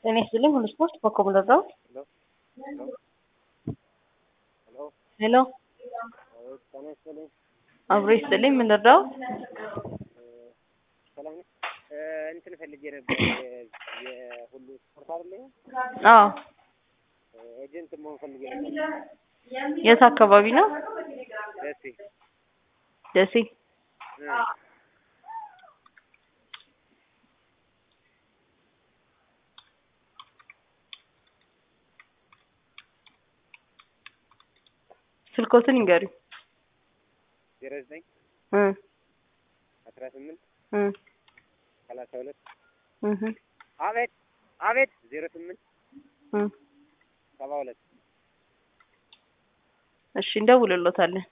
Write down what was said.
ጤና ይስጥልኝ ሁሉ ስፖርት ኮከብ ደረው ሄሎ ጤና ይስጥልኝ። አብሮ ይስጥልኝ ምን ልርዳው? ሰላም ነህ? እንትን ፈልጌ ነበር የሁሉ ስፖርት አይደለ? አዎ ኤጀንት መሆን ፈልጌ ነበር። የት አካባቢ ነው? ደሴ ደሴ እ ስልኮትን ይንገሩኝ። ዜሮ ዘጠኝ እ አስራ ስምንት እ ሰላሳ ሁለት እህ አቤት አቤት ዜሮ ስምንት እ ሰባ ሁለት እሺ እንደውልሎታለን።